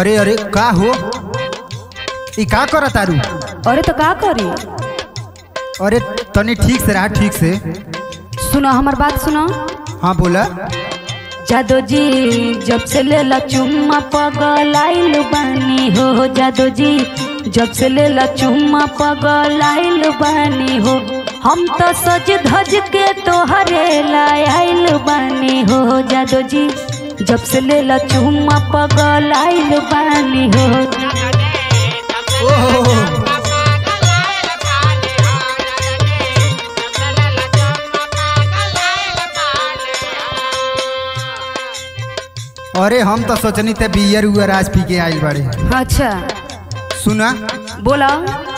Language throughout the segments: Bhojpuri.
अरे अरे का हो ई का कर तारू अरे तो का करी अरे तनी ठीक से रहा ठीक से सुनो हमार बात सुनो हाँ बोला जादो जी जब से लेला चुम्मा पगलाइल बानी हो जादो जी जब से लेला चुम्मा पगलाइल बानी हो हम तो सज धज के तोहरे लाइल बानी हो जादो जी जब से लेला चुम्मा पगलाइल बानी हो ओहो अरे हम तो सोचनी थे बियर उयर आज पी के आइल बाड़े अच्छा सुना बोला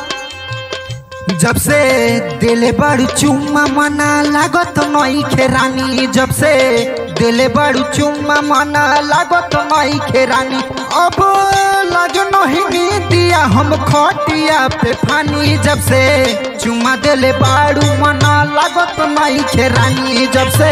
जब से दिले बड़ चुम्मा मना लागत नई खेरानी जब से दिले बड़ चुम्मा मना लागत नई खेरानी अब लाज नहीं दिया हम खटिया पे फानी जब से चुम्मा दिले बाड़ू मना लागत नई खेरानी जब से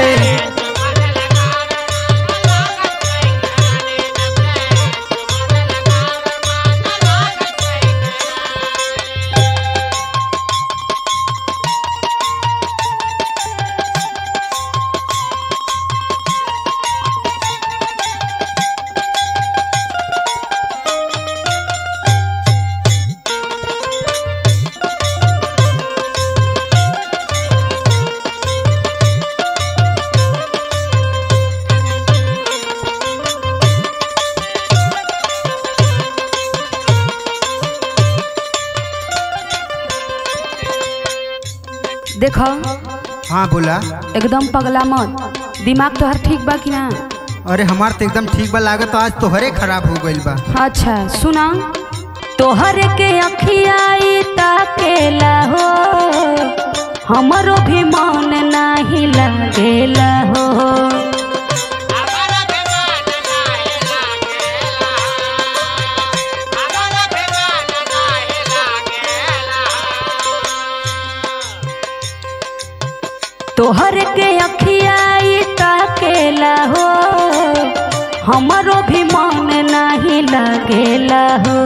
देखो हाँ बोला एकदम पगला मत दिमाग तोहर ठीक बा कि ना अरे हमार तो एकदम ठीक बा लागत आज तोहरे खराब हो गइल बा अच्छा सुना तोहर के अखियाई ताकेला हो हमरो भी मन नाही लागेला हो तोहर के अखियाई ताकेला हो हमरो भी मन नाही लागेला हो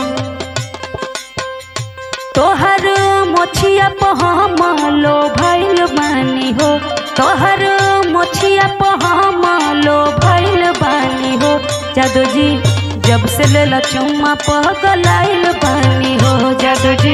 तोहर मोछिया पहमलो भइल बानी हो तोहर मोछिया पहमलो भइल बानी हो जादू जी जब से लेला चुम्मा पगलाइल बानी हो जादू जी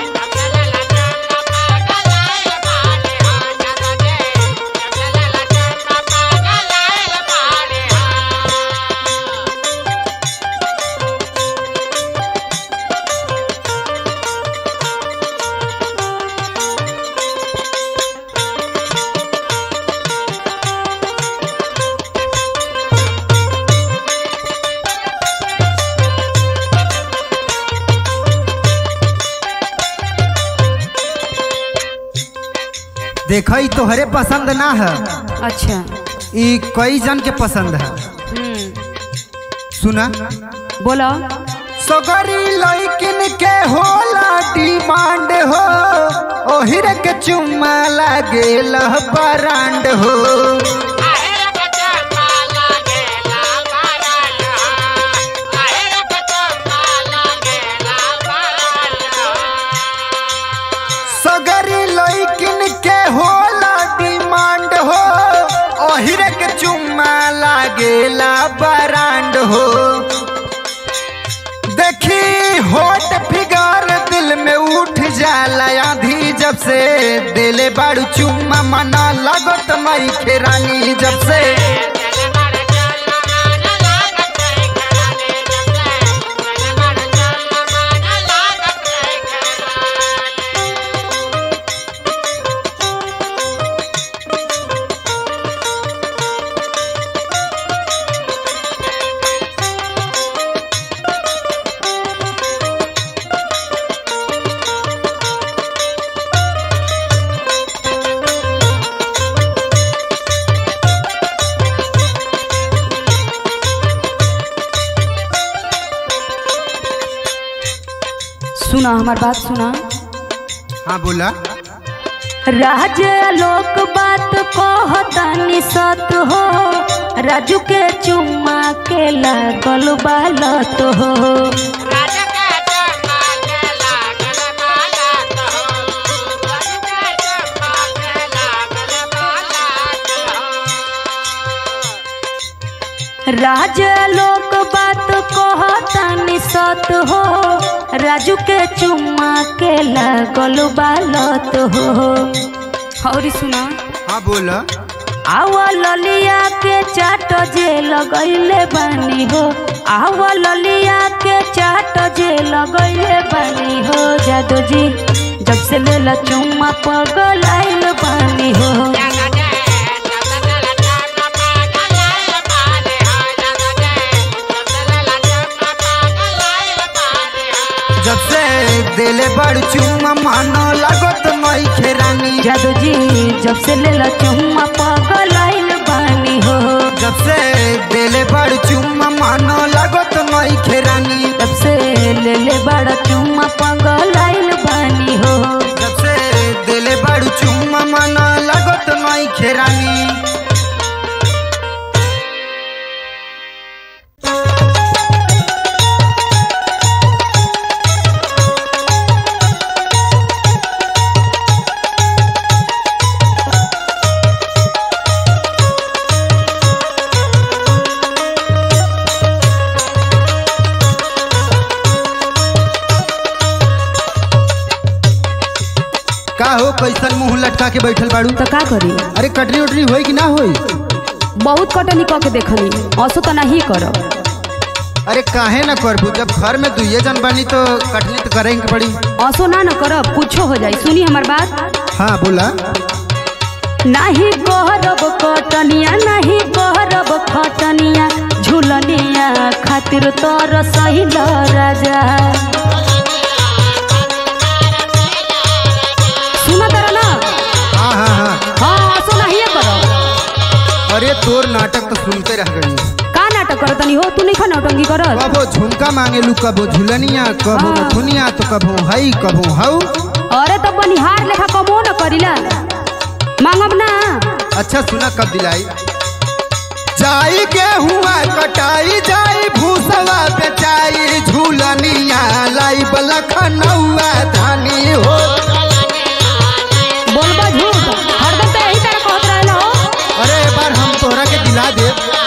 देखो ई तोहरे पसंद ना है अच्छा ई कई जन के पसंद है हम्म सुना बोलो सगरी लइकिन के होला डिमांड हो ओहिर के चुम्मा लागेल ब्रांड हो सगरी लइकिन के होला डिमांड हो ओहिर के चुम्मा लागेला ब्रांड हो देखी होट फिगर दिल में उठ जाला आधी जब से दिले बाड़ू चुम्मा मना लगत मई खेरानी जब से सुना हमार बात सुना हाँ बोला राज लोक बात कहतानी सत हो राजू के चुम्मा के लागल बालत हो राजा लोग बात कहतानी सत हो राजू के चुम्मा के लागल बालत हो और सुना हाँ बोला आवा ललिया के चाट जे लगैले बानी हो आवा ललिया के चाट जे लगैले बानी हो जादू जी जब से लेला चुम्मा पगल आइल बानी हो जब से दिले बड़ चुम्मा मानो लागत नई खेरानी जादू जी जब से लेला चुम्मा पगल आइल बानी हो जब से दिले बड़ चुम्मा मानो लागत नई खेरानी जब से ले ले बड़ा चुम्मा पगल आइल बानी हो जब से दिले बड़ चुम्मा मानो लागत नई खेरानी का हो कैसन मुंह लटका के बैठल बाड़ू तो का करी अरे कटरी उटरी होई कि ना होई बहुत कटनी कह के देखनी असो तो नहीं करब अरे काहे ना करबू जब घर में दुइये जन बनी तो कटनी तो करेंगे के पड़ी असो ना न करब कुछो हो जाई सुनी हमार बात हाँ बोला नाही कहरब कटनिया नहीं कहरब खटनिया झुलनिया खातिर तोर सहिल राजा सुना तर ना हाँ हाँ हाँ हाँ असो नहीं करब अरे तोर नाटक तो सुनते रह गई का नाटक करतनी हो तू नहीं खा नौटंकी करत कबो झुमका मांगेलू कबो झुलनिया कबो हाँ। नथुनिया तो कबो हई कबो हऊ अरे तो बनिहार लेखा कमो न करिला मांगब ना अच्छा सुना कब दिलाई जाई के हुआ कटाई जाई भूसवा बेचाई झूलनिया लाई बलखनौआ धानी हो बोलबा झूठ हरदम तो यही तरह कहत रहला हो अरे एक बार हम तोहरा के दिला दे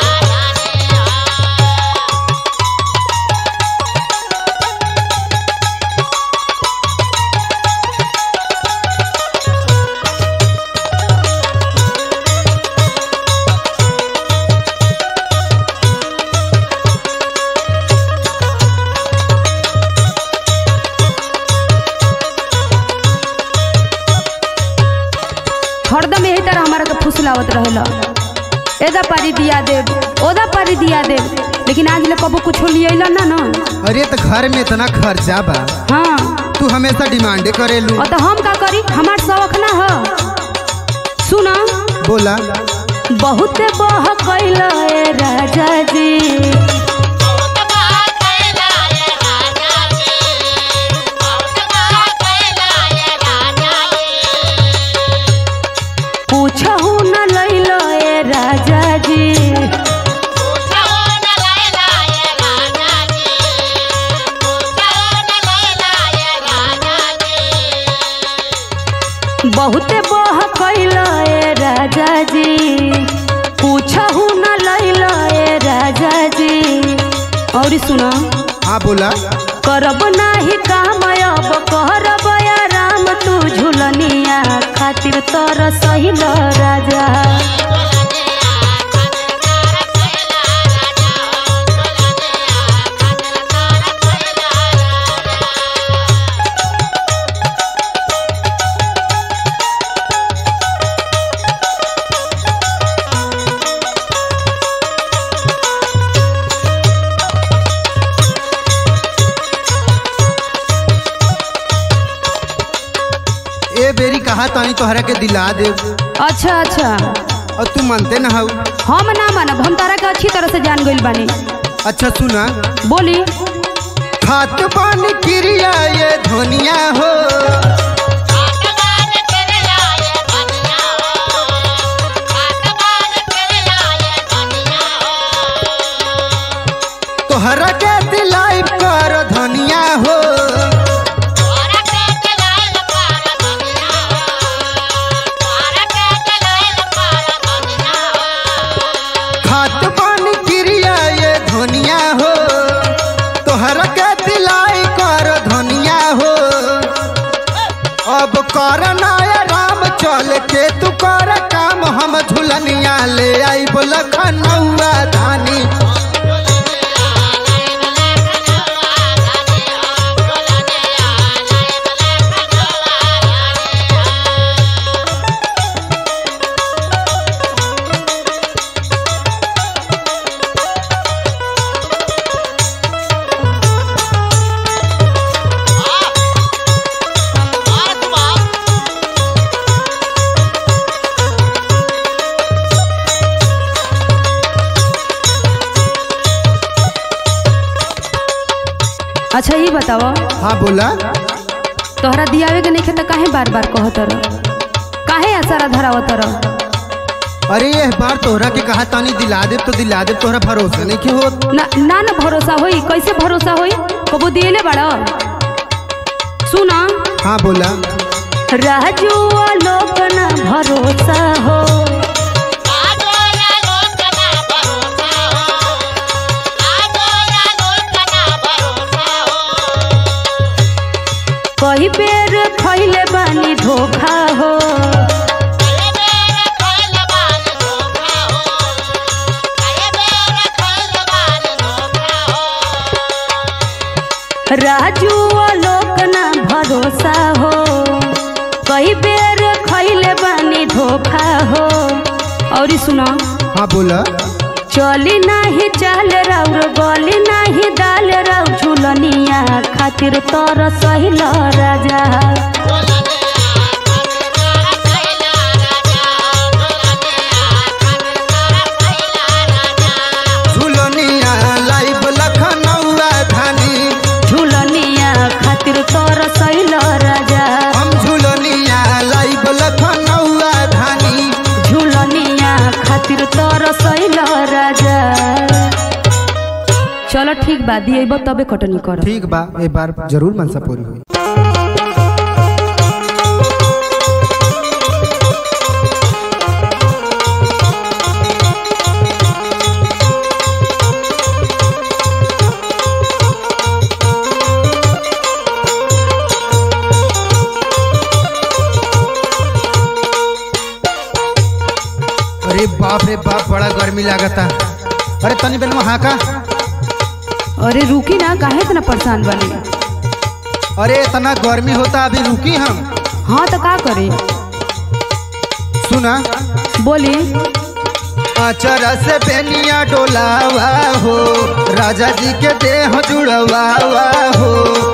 हरदम यही तरह हमारा के फुसलावत रहेला एदा पारी दिया देब ओदा पारी दिया देब लेकिन आज ले कबो कुछ लियला ना ना अरे तो घर में इतना खर्चा बा हाँ तू हमेशा डिमांडे करेलू और तो हम का करी हमार शौक ना हो सुना बोला बहुत बह कैला ए राजा जी पूछहु न लैला ए राजा जी बहुते बह कैला ए राजा जी पूछहु न लैला ए राजा जी और सुना हाँ बोला करब नाही काम अब करब आराम तू झुलनिया खातिर तोर सहिल राजा ए बेरी कहा तानी तोहरा के दिला दे अच्छा अच्छा और तू मानते ना हऊ हम ना मानब हम तारा के अच्छी तरह से जान गइल बानी अच्छा सुना बोली खात पानी क्रिया ये धनिया हो कर नया राम चल के तू कर काम हम झुलनिया ले आई लखनऊआ धानी अच्छा ये बताओ हाँ बोला तोहरा दियावे के नहीं तो काहे बार बार कहत रह काहे असरा धरावत रह अरे ये बार तोहरा के कहा तानी दिला दे तो दिला दे तोहरा भरोसा नहीं के हो ना ना ना भरोसा होई कैसे भरोसा होई कबो दिएले बड़ा सुना हाँ बोला राजू लोक ना भरोसा हो कई बेर खैले बानी धोखा हो राजू लोक ना भरोसा हो कई बेर खैले बानी धोखा हो और ई सुना हाँ बोला चली नाही चाल राउर गली नाही दाल राउ झुलनिया खातिर तोर सहिल राजा झुलनिया लाइव लखनऊआ धानी झुलनिया खातिर तोर सहिल राजा हम झुलनिया लाइव लखनऊआ धानी झुलनिया खातिर तोर सहिल राजा चलो ठीक बा दिए तबे कटनी कर ठीक बा ए बार जरूर मनसा पूरी हुई अरे बाप रे बाप बड़ा गर्मी लागता अरे तनी बेन वहाँ का अरे रुकी ना काहे इतना परेशान बनी अरे इतना गर्मी होता अभी रुकी हम हाँ तो का करी सुना बोली अचरा से बेनिया डोलावा हो राजा जी के देह जुड़वा हो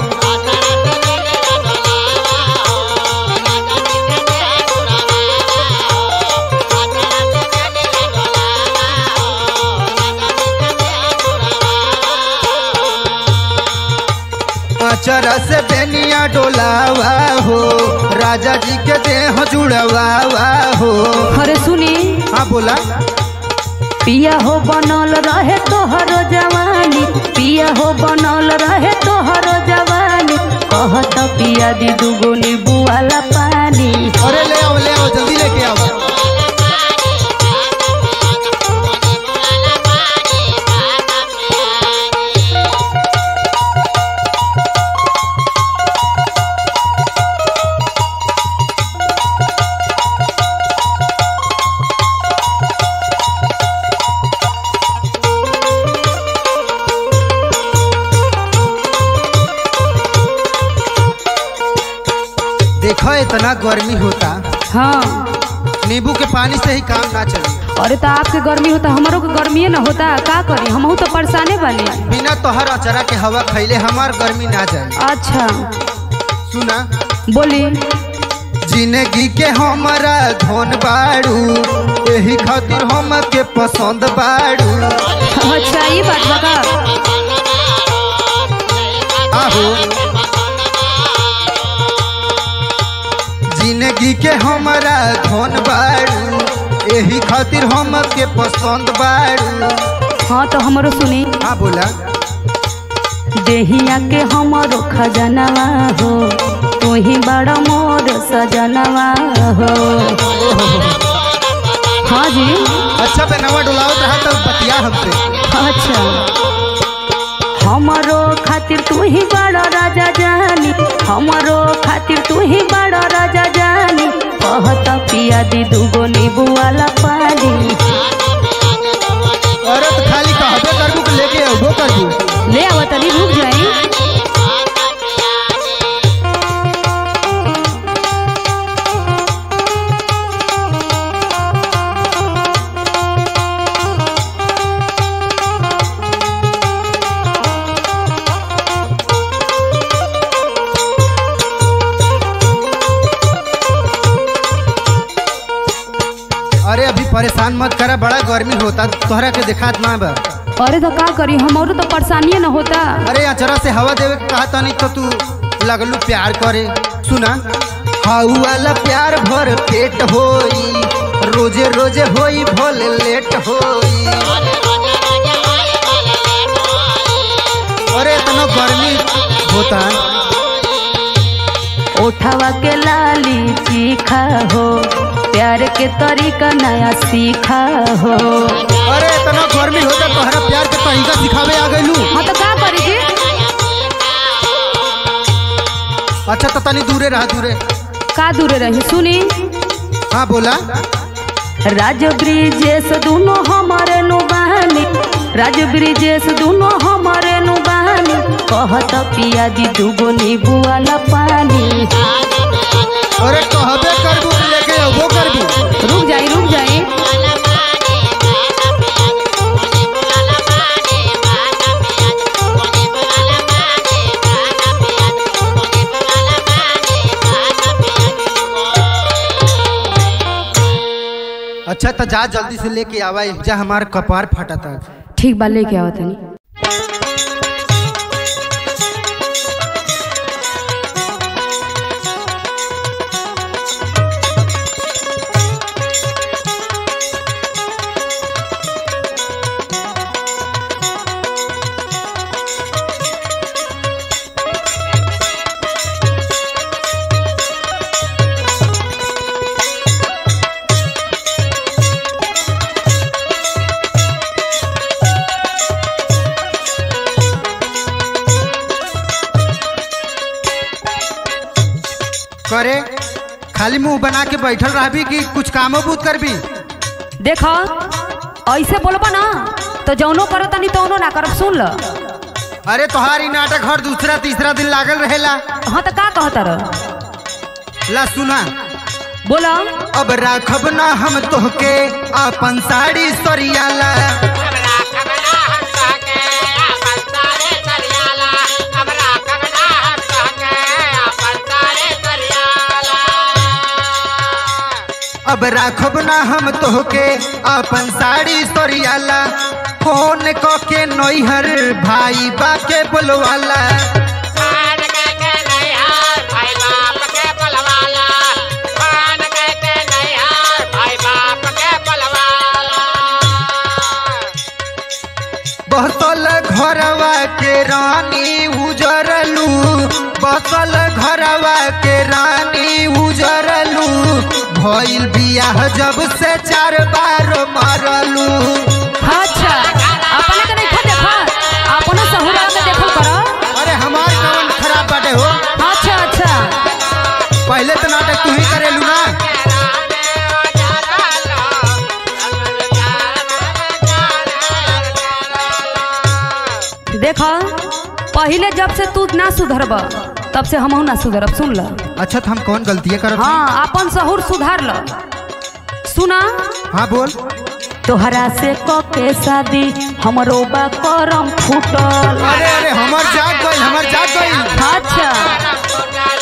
अचरा से बेनिया डोलावा हो राजा जी के देह जुड़वा हो अरे सुनी हाँ बोला पिया हो बनल रहे तोहरो जवानी पिया हो बनल रहे तोहरो जवानी कहत पिया दी दुगो नींबू वाला पानी अरे ले आओ ले आओ जल्दी लेके आओ देखो इतना गर्मी होता हाँ नींबू के पानी से ही काम ना चले अरे तो आपके गर्मी होता हमारो के गर्मी ना होता का करी हमहू तो परेशाने बने बिना तोहर अचरा के हवा खैले हमार गर्मी ना जाए अच्छा सुना बोली जिंदगी के हमारा धन बाड़ू यही खातिर हम के पसंद बाड़ू अच्छा ये बात बता आहो जिंदगी के हमारा धन बाड़ू यही खातिर हम के पसंद बाड़ू हाँ तो हमारो सुनी हाँ बोला देहिया के हमारो खजनवा हो तू ही बड़ा मोर सजनवा हो हाँ जी अच्छा बेनवा डुलावत रहा तो बतिया हमसे अच्छा हमारो खातिर तू ही बड़ा राजा जानी हमारो खातिर तू ही बड़ा राजा पिया दी दूगो नींबू वाला पानी अरे तो खाली कहबे करबू कि लेके अबो करबू ले आवा तनी रुक जाई अरे अभी परेशान मत करा बड़ा गर्मी होता तोहरा के दिखात ना बा अरे तो का करी हमारो तो परेशानी न होता अरे अचरा से हवा देवे के कहा तानी तो तू लगलू प्यार करे सुना हाउ वाला प्यार भर पेट होई रोजे रोजे होई भोले लेट होई अरे इतना गर्मी होता उठावा के लाली चीखा हो प्यार के तरीका नया सीखा हो अरे इतना गर्मी होता तोहरा प्यार के तरीका सिखावे आ गइलू हाँ तो का करी जी अच्छा तो तनी दूरे रहा दूरे का दूर रही सुनी हाँ बोला राज ब्रिजेश दोनों हमारे नुबानी राज ब्रिजेश दोनों हमारे नुबानी कहत पिया दी दूगो नींबू वाला पानी अरे कहबे करबू कि लेके अबो करबू रुक जाई रुक जाई अच्छा तो जा जल्दी से लेके आवा जा हमार कपार फटा था ठीक बा लेके आओ तनी करे खाली मुंह बना के बैठल रहबी कि कुछ कामो बूत करबी देखो ऐसे बोलबा ना तो जौनो करो तनी तौनो ना करब सुन ल अरे तोहारी नाटक हर दूसरा तीसरा दिन लागल रहेला हाँ तो का कहत रह ला सुना बोला अब राखब ना हम तोहके अपन साड़ी सरियाला अब राखब ना हम तोहके अपन साड़ी सरियाला फोन क के नैहर भाई बा के बोलवाला बसल घरवा के रानी उजरलू बसल घरवा के रानी उजरलू भइल बियाह जब से चार बार मरलू अच्छा अपने के नहीं खा देखा अपने सहुरा के देखल करो अरे हमार कवन खराब बाटे हो अच्छा अच्छा पहले तो नाटक तू ही करेलू ना देखो पहले जब से तू ना सुधरब तब से हमहू ना सुधरब सुन ल अच्छा तो हम कौन गलतियाँ करत हई? हाँ अपन सहूर सुधार ल सुना हाँ बोल तोहरा से क के शादी हमरो बा करम फूटल अरे अरे हमार जाग गई हमार जाग गई अच्छा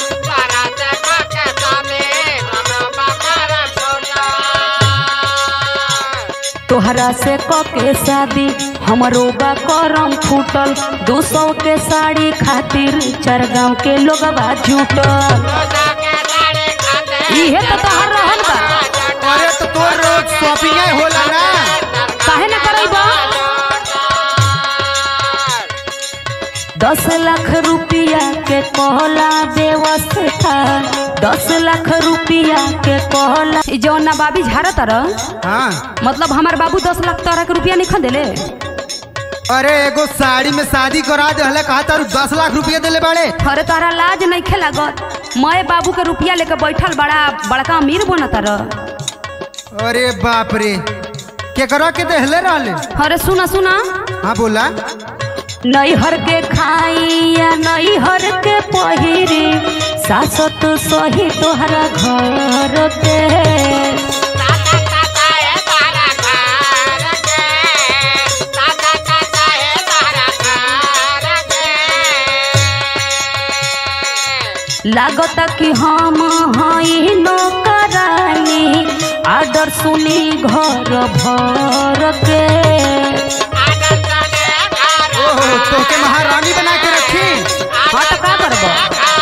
तोहरा से क के शादी हमरो बा करम फूटल दो सौ के साड़ी खातिर चार गांव के लोगवा जुटल इहे तो तोहर रहन बा अरे तो तोर रोज शॉपिंग होला ना काहे ना करैबा दस लाख रुपया के कहला व्यवस्था दस लाख रुपया के कहला ई जौन ना बाबी झाड़ा तरह हाँ मतलब हमार बाबू दस लाख तरह के रुपया नहीं देले अरे एगो साड़ी में शादी करा दे हले कहा तारू दस लाख रुपया देले बाड़े अरे तारा लाज नहीं खेलागत मैं बाबू के रुपया लेके बैठल बड़ा बड़का अमीर बन तर अरे बाप रे केकरा के देहले रहले अरे सुना सुना हाँ बोला नैहर के खाई या नैहर के पहिरी सासत सही तोहरा घर के लागत कि हम हई नौकरानी आदर सुनी घर भर के ओहो तोके महारानी बना के रखी हाँ तो का करबो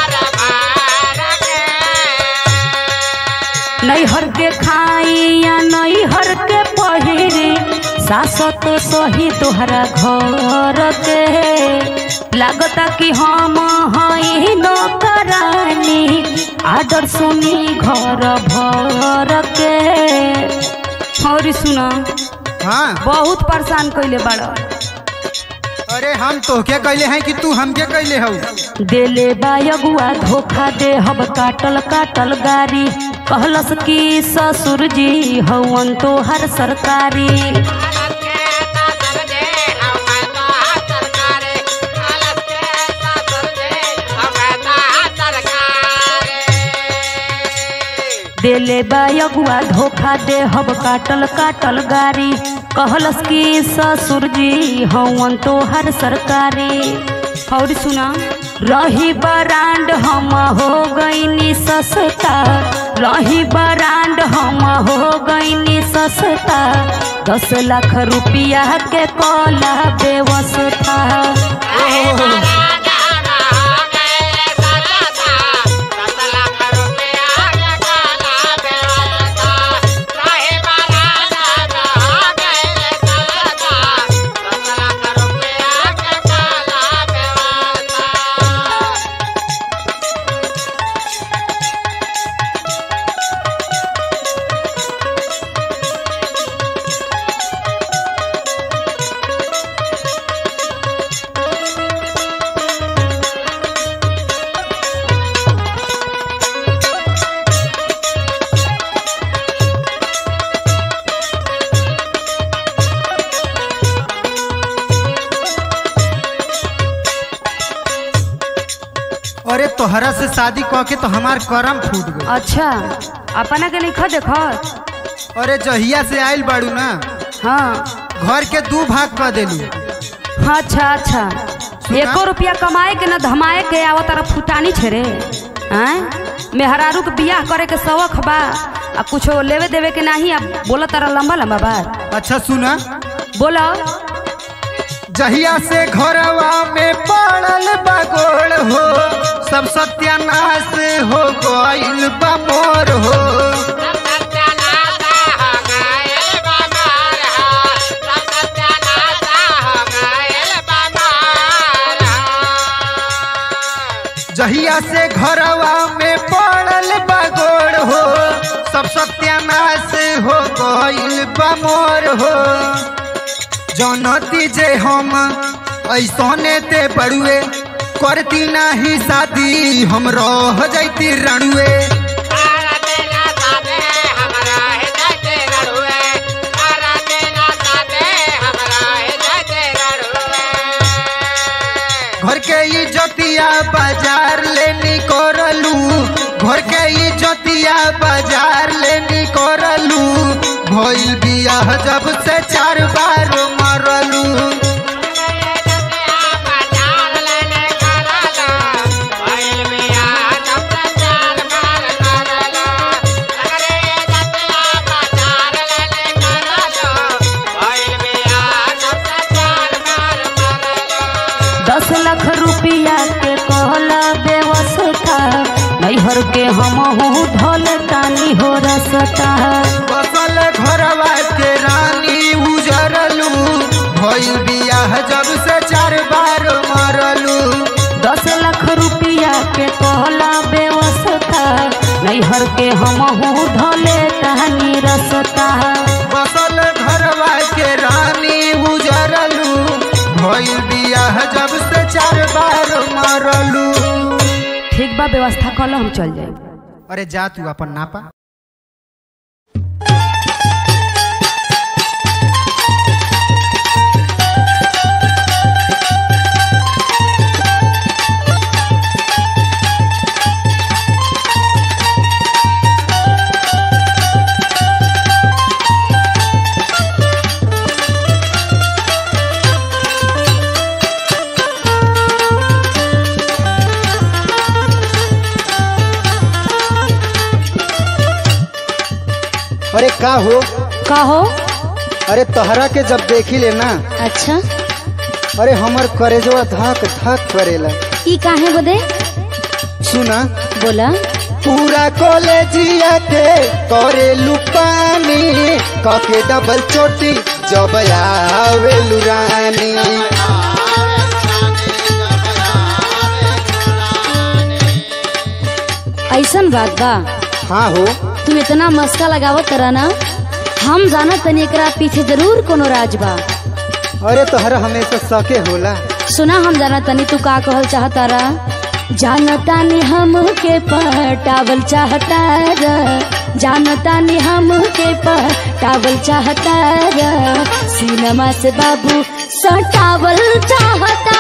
नैहर के खाई या नैहर के पहिरी सासत सही तोहरा घर के लागता कि हम हई नौकरानी आदर सुनी घर भर के और सुना हाँ बहुत परेशान कैले बड़ अरे हम तोके कैले हैं कि तू हमके कैले हऊ देले बायगुआ धोखा दे हब काटल काटल गारी कहलस कि ससुर जी हवन तोहर सरकारी देले बायगुआ धोखा दे हब काटल काटल गारी कहलस कि ससुर जी हवन तोहर सरकारी और सुना रही बरांड हम हो गईनी सस्ता रही बरांड हम हो गईनी सस्ता दस लाख रुपया के कला व्यवस्था अरे तोहरा से शादी कह के तो हमार करम फूट गए अच्छा अपना के लिखा देखत अरे जहिया से आइल बाड़ू ना हाँ घर के दू भाग कर देलू अच्छा अच्छा एको रुपया कमाए के न धमाए के आवा तारा फुटानी छेरे आय मेहरारू के बियाह करे के शौक बा आ कुछो लेवे देवे के नाही अब बोला तारा लंबा लंबा बात अच्छा सुना बोलो जहिया से घरवा में पड़ल बगोड़ हो सब सत्यानाश हो गइल बा मोर हो जहिया से घरवा में पड़ल बगोड़ हो सब सत्यानाश हो गइल बा मोर हो जनती जे हम ऐसने ते बड़ुए करती नाही शादी हम रह जैती रणुए घर के इज्जतिया बाजार ले निकोरलू घर के इज्जतिया बाजार ले निकोरलू भइल बियाह जब से चार बार मरलू दस लाख रुपया के कहला व्यवस्था नैहर के हम ढल तानी हो रसता बसल घरवा के रानी उजरलू भइल बियाह जब से चार बार मरलू दस लाख रुपया के कहला व्यवस्था नैहर के हम ढले तानी रसता बसल घरवा के रानी उजरलू भइल बियाह जब से चार बार मरलू ठीक बा व्यवस्था कल हम चल जाए अरे जा तू अपन नापा का हो का हो अरे तोहरा के जब देखी ले ना अच्छा अरे हमर करेजवा धक धक करेला ई काहे बदे सुना बोला पूरा कॉलेजिया के करे लुपानी कके डबल चोटी जब आवे लुरानी ऐसन बात बा हाँ हो तू इतना मस्का लगावत करा ना हम जानत तनी एकरा पीछे जरूर कोनो राज बा अरे तोहरा हमेशा सके होला सुना हम जाना तनी तू का कहल चाहतारा जानता नी हम के पटावल चाहता जानता नी हम के पटावल चाहता सिनेमा से बाबू सटावल चाहता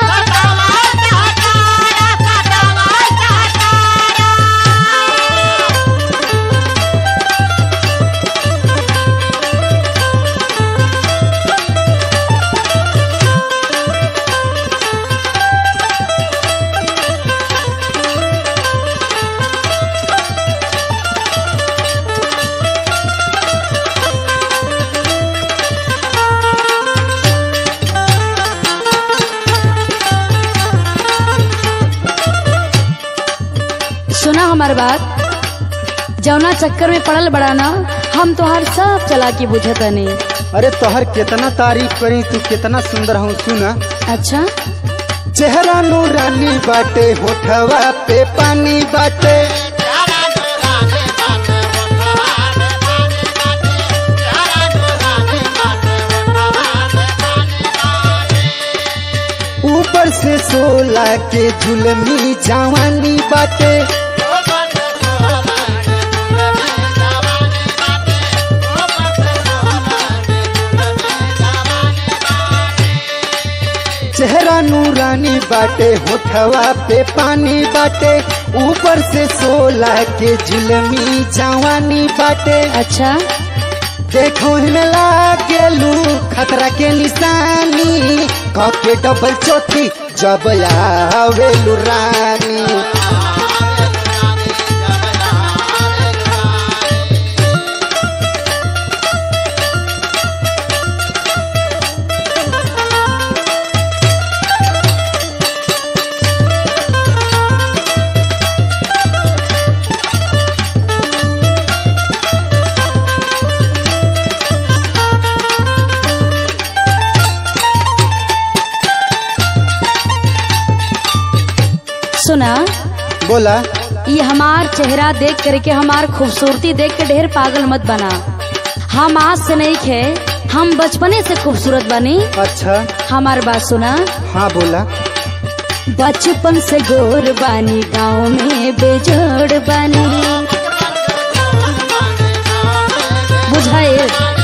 सुना हमार बात जौना चक्कर में पड़ल बड़ा ना हम तोहार सब चला के बुझतनी अरे तोहर कितना तारीफ करी तू कितना सुंदर हूँ सुना अच्छा चेहरा नूरानी बाटे होठवा पे पानी बाटे ऊपर से सोला के झुलमी जवानी बाटे चेहरा नूरानी बाटे होठवा पे पानी बाटे ऊपर से सोला के झुलमी जवानी बाटे अच्छा देखो में लागेलू खतरा के निशानी कके डबल चोटी जब आवेलू रानी सुना बोला ये हमार चेहरा देख करके हमार खूबसूरती देख के ढेर पागल मत बना हम आज से नहीं खे हम बचपने से खूबसूरत बनी अच्छा हमार बात सुना हाँ बोला बचपन से गोर बानी गाँव में बेजोड़ बानी बुझाए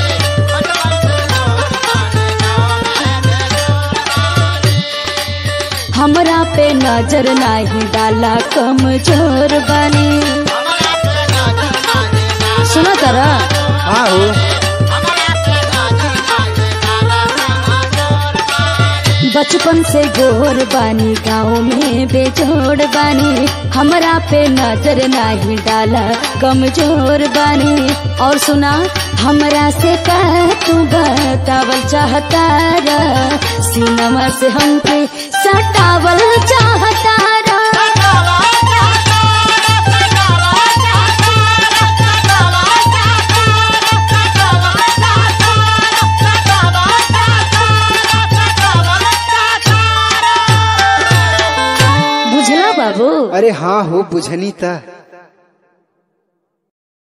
हमरा पे नजर नाही डाला कमजोर बानी सुना तारा हाँ हो बचपन से गोर बानी गाँव में बेजोड़ बानी हमरा पे नजर नाही डाला कमजोर बानी और सुना हमरा से का तू बतावल चाहता रा सिनेमा से हमके सटावल चाहता रा बुझला बाबू अरे हाँ हो बुझनी था